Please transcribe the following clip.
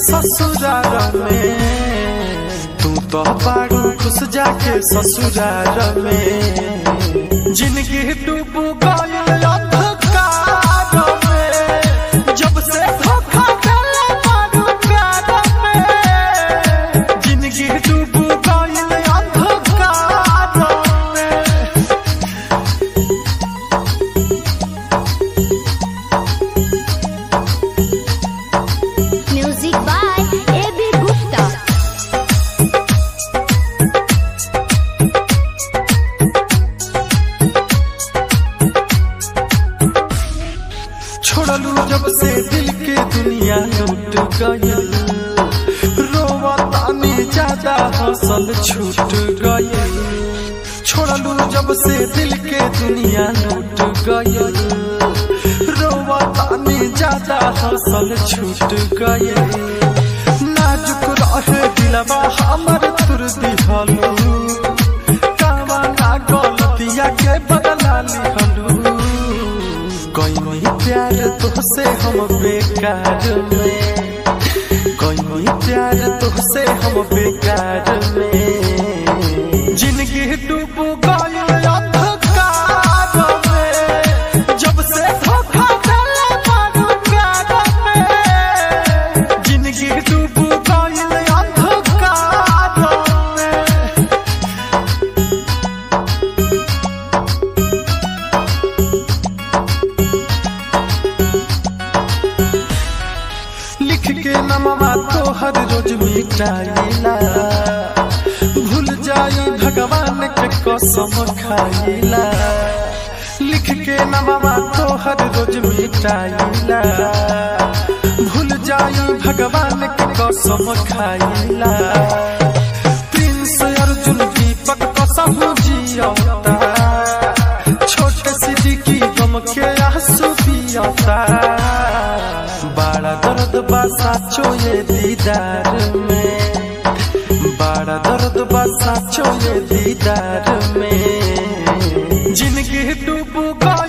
ससुराल में तू तो बारू खुश जाके ससुराल में जिंदगी डूब गइल अंधकार में जब से धोखा देले बारू प्यार में जिंदगी डूब गइल अंधकार में Music by A.B. Gupta. छोड़लू जब से दिल के दुनिया लूट गई रोवा तानी ज्यादा हौसल छूट गई छोड़लू जब से दिल के दुनिया लूट गई रोवा तानी ज्यादा हौसल छूट गई नाजुक रहे दिलवा हमर तुर दिहलू कावा ना गलतिया के बदला लिहलू कोई प्यार तुझसे हम बेकार में कोई प्यार तुझसे हम बेकार में जिंदगी डूब गइल अंधकार में जब से धोखा देले बारू प्यार में जिंदगी डूब गइल अंधकार में लिख के नमवा तो हर रोज मिटाइला भूल जाई भगवान के कसम खाइला लिख के नमवा तो हर रोज मिटाइला भूल जाई भगवान के कसम खाइला प्रिंस अर्जुन दीपक कसम जियता छोटे सिद्दीकी गम के आंसू पियता बड़ा दर्द बा साचो ये दीदार में बड़ा दर्द बा साचो ये दीदार में जिंदगी डूब गई